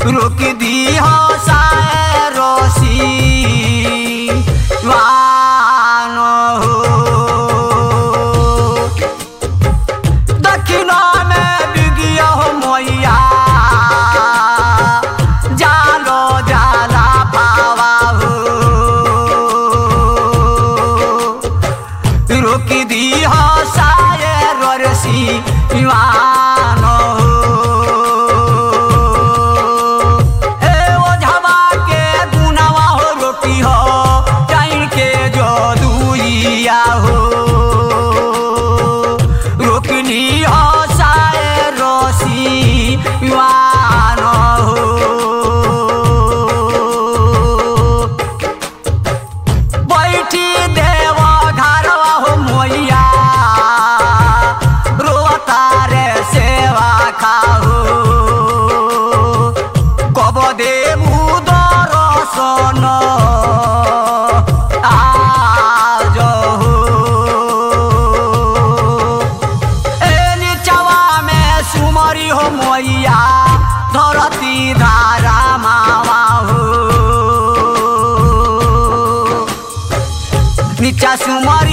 रोक दी हो साए रोसी वान हो दक्षिण में बिगिया हो मैया जालो जाला पावा हो रोक दी हो साए रसी वान हो ए ओझवा के गुनावा हो रोटी हो टाइम के जो दुइया हो रोकनी हो साए रोसी वान हो बैठी देव घरवा हो मोइया रोता रे सेवा खाहो कब देबू दर्शन आज हो ए निचवा में सुमरी हो मोइया धरती धारा मावा हो नीचा सुमर